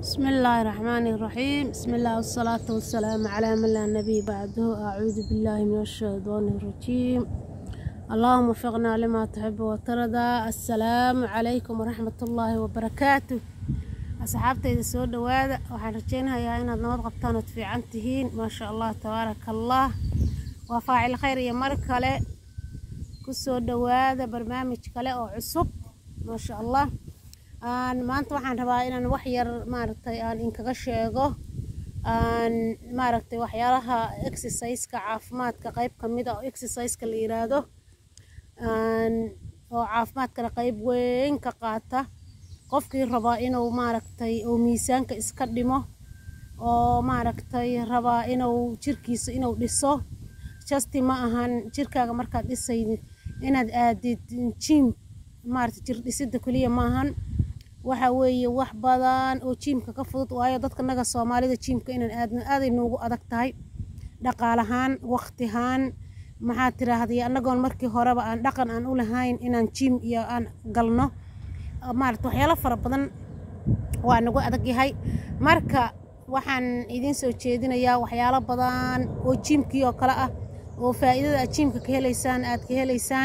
بسم الله الرحمن الرحيم بسم الله والصلاة والسلام على من لا نبي بعده أعوذ بالله من الشيطان الرجيم اللهم وفقنا لما تحب وترضى السلام عليكم ورحمة الله وبركاته أصحابتي soo dhawaada waxaan rajeynayaa inaad nabad qabtaan ood fiican tihiin maasha allah tabaaraka allah waa faacil khayr iyo mar kale kusoo dhawaada barnaamij kale oo cusub maasha allah aan maanta waxaan rabaa inaan wax yar maaragtay aan inkaga sheego aan maaragtay waxyaalaha exerciseka caafimaadka qayb ka mid a oo exerciseka la yiraahdo aan oo caafimaadkana qayb weyn ka qaata qofkii rabaa inuu maaragtay uu miisaanka iska dhimo oo maaragtay rabaa inuu jirkiisa inuu dhiso justi ma ahan jirkaaga markaad dhisaydid inaad aadid jim maaragtay jir dhisida keliya ma ahan waxa weeye wax badan oo jiimka ka fudud waayo dadka naga soomaalida jiimka inaan aadno aaday noogu adag tahay dhaqaalahaan waqtihaan maxaa tiraahday annagoon markii horeba aan dhaqan aan u lahayn inaan jiim iyo aan galno maarata waxyaalo fara badan waa nagu adag yahay marka waxaan idiin soo jeedinayaa waxyaalo badan oo jiimkii oo kale ah oo faa'iidada aad jiimka ka helaysaan aad ka helaysaan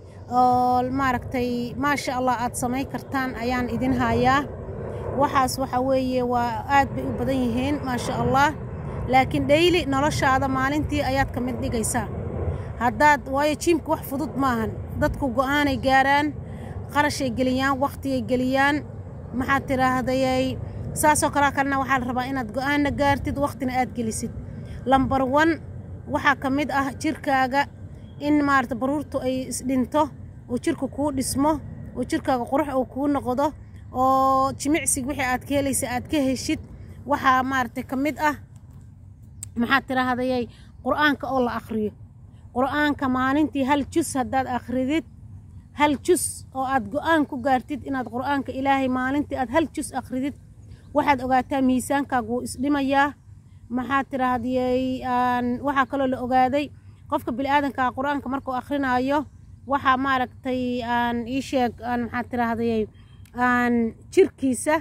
oo maaragtay maasha allah aad samayn kartaan ayaan idin hayaa waxaas waxa weeye waa aad bay u badan yihiin maasha allah laakiin dhayli noloshaada maalintii ayaad ka mid dhigaysaa haddaad waayo jiimka wax fudud maahan dadku go'aanay gaaraan qarashay geliyaan waqtigay geliyaan maxaad tidhaahdayay saasoo kalea kalena waxaa la rabaa inaad go'aanna gaartid waqtina aad gelisid lambar wan waxaa ka mid ah jirkaaga in maarata baruurtu ay isdhinto oo jirka kuu dhismo oo jirkaaga qurux uu kuu noqdo oo jimicsig wixii aad ka helaysa aad ka heshid waxaa maaragtay ka mid ah maxaad tidhaahdayay qur'aanka oo la akhriyo qur'aanka maalintii hal jus haddaad akhridid hal jus oo aad go'aan ku gaartid inaad qur'aanka ilaahay maalintii aad hal jus akhridid waxaad ogaataa miisaankaaga wuu isdhimayaa maxaad tidhaahdayay waxaa kaloo la ogaaday qofka bini'aadankaa qur-aanka markuu akrinaayo waxaa maaragtay aan ii sheeg aan maxaad tidhaahdayay aan jirkiisa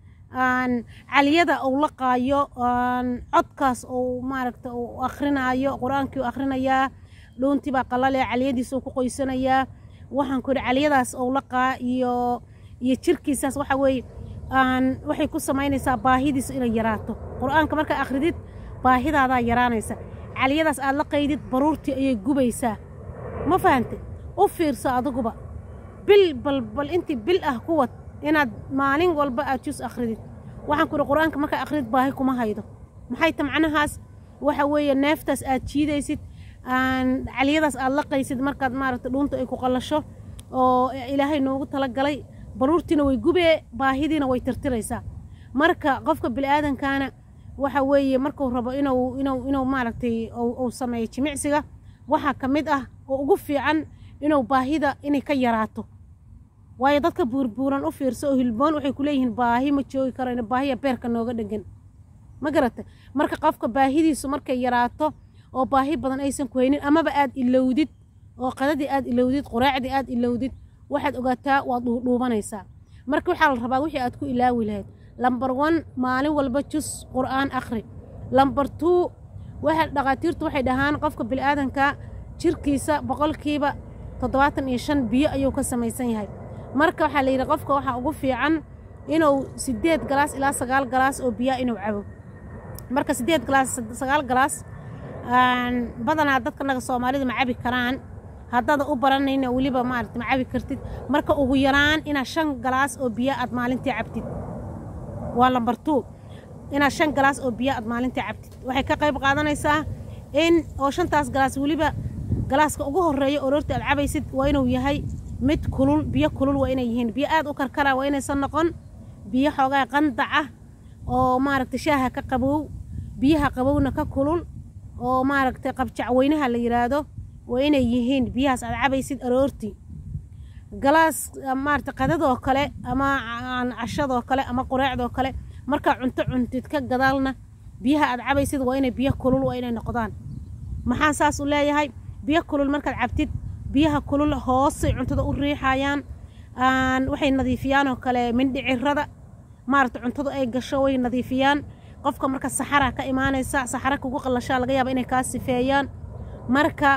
aan caliyada uu laqaayo aan codkaas uu maaragta uu akrinaayo qur-aankii uu akhrinayaa dhuuntii baa qalalaya caliyadiisa uu ku qoysanayaa waxaan ku yidhi caliyadaas uu laqaa iyo iyo jirkiisaas waxa weeye aan waxay ku samaynaysaa baahidiisa inay yaraato qur-aanka markaa akhridid baahidaadaa yaraanaysa caliyadaas aad la qaydid baruurtii ayay gubaysaa ma fahante u fiirso adiguba bil bal bal intii bil ah ku wad inaad maalin walba aad jus akhridid waxaan ku ihi qur-aanka markaa akhridid baahi kuma haydo maxay ta macnahaas waxa weeye neeftaas aad jiidaysid aan caliyadaas aad la qaysid markaad maaragta dhuunta ay ku qallasho oo ilaahay noogu talagalay baruurtiina way gubee baahidiina way tirtiraysaa marka qofka bini'aadankaana waxa weeye markuu rabo inuu inuu inuu maaragtay uu sameeyo jimicsiga waxaa ka mid ah oo ugu fiican inuu baahida inay ka yaraato waayo dadka buurbuuran u fiirso oo hilboon waxay ku leeyihiin baahi ma joogi karayno baahiya beerka nooga dhegan ma garata marka qofka baahidiisu markay yaraato oo baahi badan aysan ku haynin amaba aad ilowdid oo qadadii aad ilowdid quraacdii aad ilowdid waxaad ogaataa waad dhuudhuubanaysaa marka waxaa la rabaa wixii aad ku ilaawi lahayd lambar wan maalin walba jus qur'aan akhri lambar tuu waxa dhakhaatiirtu waxay dhahaan qofka bini'aadanka jirkiisa boqolkiiba toddobaatan iyo shan biyo ayuu ka samaysan yahay marka waxaa la yidhi qofka waxaa ugu fiican inuu siddeed galaas ilaa sagaal galaas oo biyaa inuu cabo marka siddeed galaas sagaal galaas badanaa dadka naga soomaalida ma cabi karaan haddaada u baranayna weliba maarata ma cabi kartid marka ugu yaraan inaad shan galaas oo biyo aad maalintii cabtid waa lambar tuu inaad shan galaas oo biyo aad maalintii cabtid waxay ka qayb qaadanaysaa in oo shantaas galaas weliba galaaska ugu horreeya oroorta aad cabaysid waa inuu yahay mid kulul biyo kulul waa inay yihiin biyo aad u karkaraa waa inaysan noqon biyo xoogaa qandaca oo maaragta shaaha ka qabow biyaha qabowna ka kulul oo maaragtay qabjacweynaha la yidhaahdo waa inay yihiin biyahaas aad cabaysid aroortii galaas maarata qadadoo kale ama cashadoo kale ama qureecdoo kale markaa cunto cuntid ka gadaalna biyaha aad cabaysid waa inay biyo kulul waa inay noqdaan maxaan saas u leeyahay biyo kulul markaad cabtid biyaha kulul hoosay cuntada u riixayaan waxay nadiifiyaanoo kale mindhicirada maaragta cuntadu ay gasho way nadiifiyaan qofka marka saxara ka imaanaysa saxara kugu qallashaa laga yaaba inay kaa sifeeyaan marka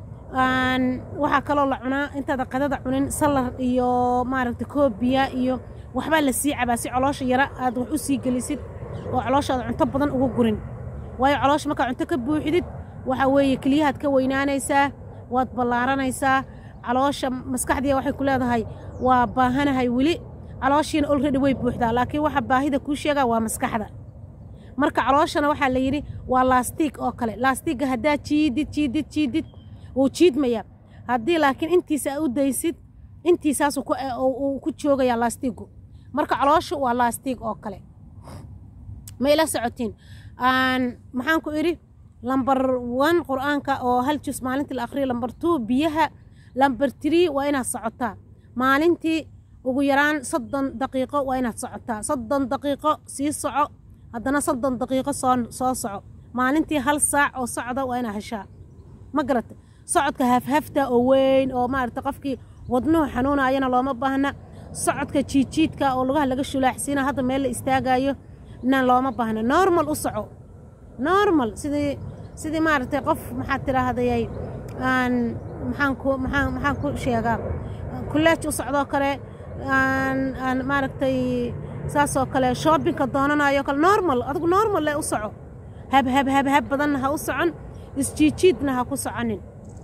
waxaa kaloo la cunaa intaada qadada cunin salar iyo maaragta koobiya iyo waxbaa la sii cabaa si coloosha yara aad wax u sii gelisid oo calooshaada cunto badan ugu gurin waayo caloosha markaa cunto ka buuxidid waxaa weeye keliyahaad ka weynaanaysaa waad ballaaranaysaa caloosha maskaxdiia waxay ku leedahay waa baahanahay weli calooshiina olredy way buuxdaa laakiin waxa baahida kuu sheegaa waa maskaxda marka calooshana waxaa la yidhi waa laastiig oo kale laastiigga haddaad jiidid jiidid jiidid wuu jiidmayaa haddii laakiin intiisa aa u daysid intiisaasuu ku joogayaa laastiiggu marka calooshu waa laastiig oo kale ma ila socotiin maxaan ku idhi lambar one qur-aanka oo hal jus maalintii la akhriyo lambar two biyaha lambar tree waa inaad socotaa maalintii ugu yaraan soddon daqiiqo waa inaad socotaa soddon daqiiqo sii soco haddana soddon daqiiqo soo soo soco maalintii hal saac oo socda waa inaad heshaa ma garata socodka hafhafta oo weyn oo maarata qofkii wadnuhu xanuunayana looma baahna socodka jiidjiidka oo lugaha laga shulaaxsiina hadda meel la istaagayo na looma baahna normal u soco normal sidii sidii maaragtay qof maxaad tidhaahdayay aan maxaan ku maxaan maxaan ku sheegaa kuleej u socdoo kale aan aan maaragtay saasoo kale shoobinka doonanayo kale normal adigu normal le u soco hab hab hab hab badanna ha u socon isjiidjiidna ha ku soconin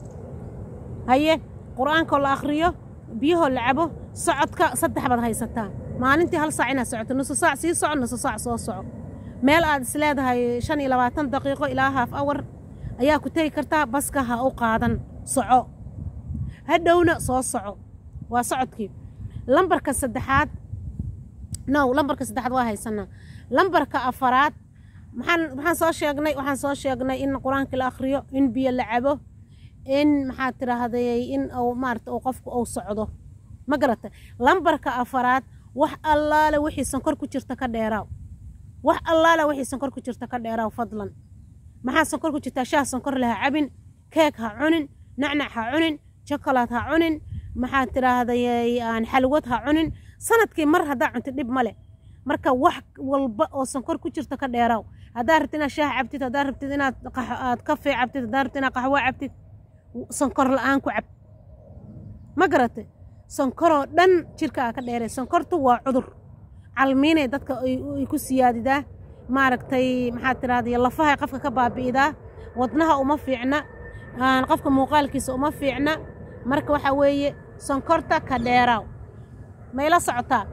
haye qur-aankoo la akhriyo biyahoo la cabo socodka saddex baad haysataa maalintii hal saac inaad socoto nusu saac sii soco nusu saac soo soco meel aad is leedahay shan iyo labaatan daqiiqo ilaa haaf awar ayaa ku tegi kartaa baska ha u qaadan soco hadhowna soo soco waa socodkii lambarka saddexaad now lambarka saddexaad waa haysanaa lambarka afaraad maxaan maxaan soo sheegnay waxaan soo sheegnay in qur-aankii la akhriyo in biyo la cabo in maxaad tidhaahday in uu maarata uu qofku uu socdo ma garata lambarka afaraad wax allaale wixii sonkor ku jirta ka dheeraaw wax allaale wixii sonkor ku jirta ka dheeraaw fadlan maxaa sonkor ku jirtaa shaah sonkor leh ha cabin keeg ha cunin nacnac ha cunin jokolaad ha cunin maxaad tidhaahday xalwad ha cunin sanadkii mar haddaa cuntid dhib ma leh marka wax walba oo sonkor ku jirta ka dheeraaw haddaa rabtid inaad shaah cabtid haddaa rabtid inaad aad kafee cabtid haddaa rabtid inaad qaxwo cabtid sonkor la-aan ku cab ma garatay sonkoroo dhan jirkaa ka dheeray sonkortu waa cudur calmiinay dadka ay ku siyaadidaa maaragtay maxaad tidhahday lafahay qofka ka baabi'idaa wadnaha uma fiicna qofka muuqaalkiisa uma fiicna marka waxaa weeye sonkorta ka dheeraaw mayla socotaa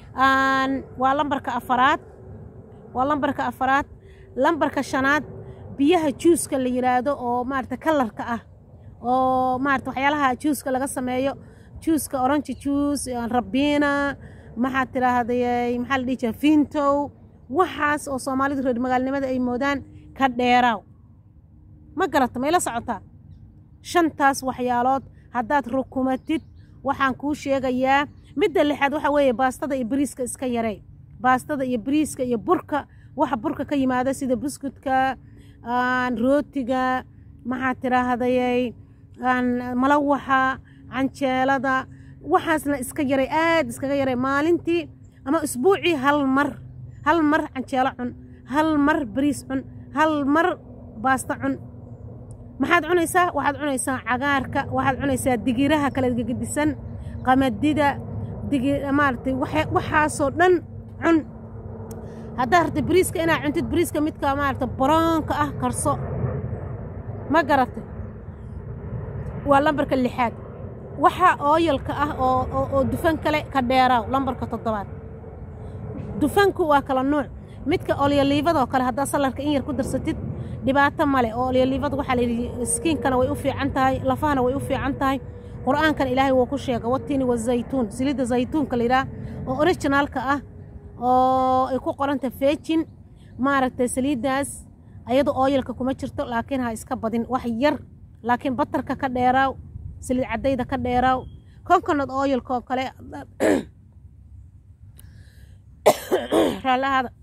waa lambarka afaraad waa lambarka afaraad lambarka shanaad biyaha juuska la yidhaahdo oo maarata kalarka ah oo maarata waxyaalaha juuska laga sameeyo juuska orange juice rabiina maxaad tidhaahday maxaa la dhihi jira fintow waxaas oo soomaalidu reer magaalnimada ay moodaan ka dheeraaw ma garata mayla socotaa shantaas waxyaalood haddaad rukumatid waxaan kuu sheegayaa midda lixaad waxaa weeye baastada iyo bariiska iska yarey baastada iyo bariiska iyo burka waxa burka ka yimaada sida buskudka rootiga maxaad tidhaahdayay malawaxa canjeelada waxaasna iska yaray aad iskaga yaray maalintii ama isbuucii hal mar hal mar canjeelo cun hal mar bariis cun hal mar baasta cun maxaad cunaysaa waxaad cunaysaa cagaarka waxaad cunaysaa digiraha kala gegedisan qamadida maaragtay waxaasoo dhan cun haddaad rabta bariiska inaad cuntid bariiska midka maaragta baroonka ah karso ma garatay waa lambarka lixaad waxa ooyalka ah oo dufan kale ka dheeraaw lambarka toddobaad dufanku waa kala nuuc midka olyoliivadoo kale haddaad salarka in yar ku darsatid dhibaato male oo olyoliivada waxaa layidhi skiinkana way u fiican tahay lafahana way u fiican tahay qur-aankan ilaahay wuu ku sheega watini wazaytuun silidda zaytuunka layidhaah oo originaalka ah oo ay ku qoranta fejin maaragtay saliiddaas ayadu ooyalka kuma jirto laakiin ha iska badin wax yar laakiin batarka ka dheeraaw saliid caddayda ka dheeraaw konkonad ooyalka oo kale raallahaada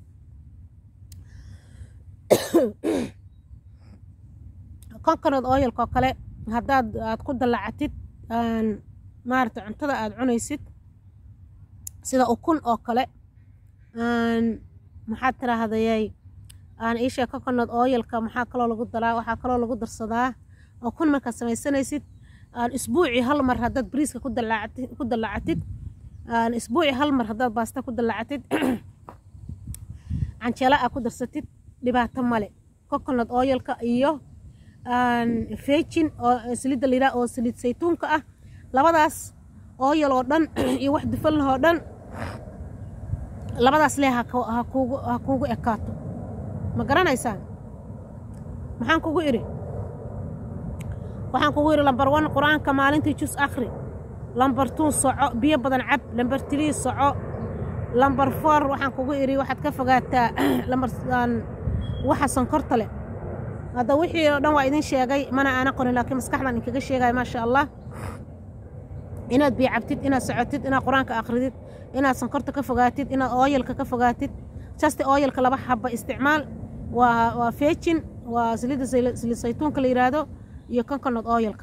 konkonad ooyalka oo kale haddaad aad ku dallacatid maaragtay cuntada aad cunaysid sida ukun oo kale maxaad tirahdayay aan iisheeg coconut oilka maxaa kaloo lagu daraa waxaa kaloo lagu darsadaa oo kun markaad samaysanaysid aan isbuucii hal mar haddaad bariiska ku dalaacatid ku dalaacatid aan isbuucii hal mar haddaad baasta ku dalaacatid canjeela aa ku darsatid dhibaato male coconut oilka iyo fejin oo saliidda layidhaha oo saliid saytuunka ah labadaas oyal oo dhan iyo wax dufan lah oo dhan labadaas lee ha kuugu ha kuugu ekaato ma garanaysaan maxaan kugu idhi waxaan kugu idhi lambar wan qur-aanka maalintii jus akhri lambar tuu soco biyo badan cab lambar tilii soco lambar foor waxaan kugu idhi waxaad ka fogaataa lambar waxa sonkorta leh hadda wixii oo dhan waa idin sheegay mana aana qorin laakiin maskaxdan inkaga sheegaya maasha allah inaad biyo cabtid inaad socotid inaad qur-aanka akhridid inaad sonkorta ka fogaatid inaad ooyalka ka fogaatid jasti ooyalka laba xaba isticmaal waa waa fejin waa saliidda saliid saytuunka la yidhaahdo iyo coconut ooyalka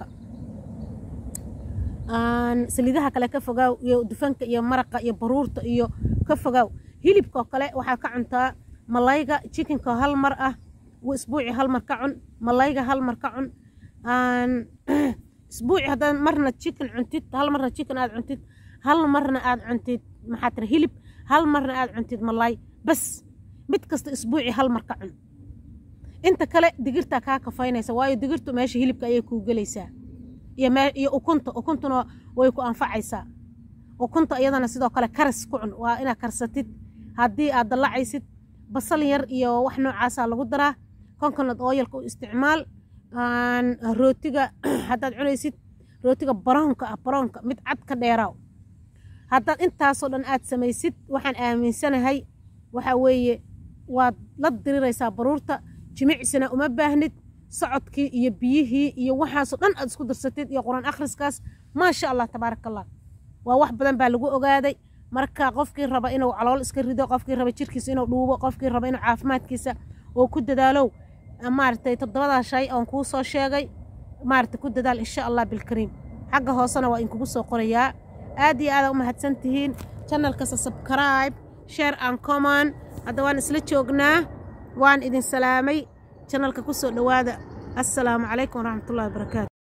saliidaha kale ka fogaaw iyo dufanka iyo maraqa iyo baruurta iyo ka fogaaw hilibkoo kale waxaa ka cuntaa malayga jikinka hal mar ah isbuuci hal mar ka cun malayga hal mar ka cun isbuuci haddaad marna jikin cuntid hal marna jikin aad cuntid hal marna aad cuntid maxaa tira hilib hal marna aad cuntid malay bas mid kasta isbuuci hal mar ka cun inta kale digirtaa kaa kafaynaysa waayo digirtu meesha hilibka ayay kuu gelaysaa iyo ukunta ukuntuna way ku anfacaysaa ukunta iyadana sidoo kale karis ku cun waa inaad karsatid haddii aad dallacaysid basal yar iyo wax noocaasaa lagu daraa coconut oyalka u isticmaal rootiga haddaad cunaysid rootiga baroonka ah baroonka mid cad ka dheeraaw haddaad intaasoo dhan aad samaysid waxaan aaminsanahay waxaa weeye waad la diriraysaa baruurta jimicsina uma baahnid socodkii iyo biyihii iyo waxaasoo dhan aad isku darsatid iyo qur-aan akhriskaas maasha allah tabaaraka allah waa wax badan baa lagu ogaaday marka qofkii raba inuu calool iska rido qofkii raba jirkiisa inuu dhuubo qofkii raba inuu caafimaadkiisa oo ku dadaalow maaragtay toddobadaa shay oon kuu soo sheegay maaragtay ku dadaal insha allah bilkariim xagga hoosena waa inkugu soo qorayaa aad iyo aada u mahadsan tihiin channelkasa subscribe share and common hadda waan isla joognaa waan idin salaamay channelka ku soo dhowaada assalaamu calaykum waraxmatullahi wabarakaatu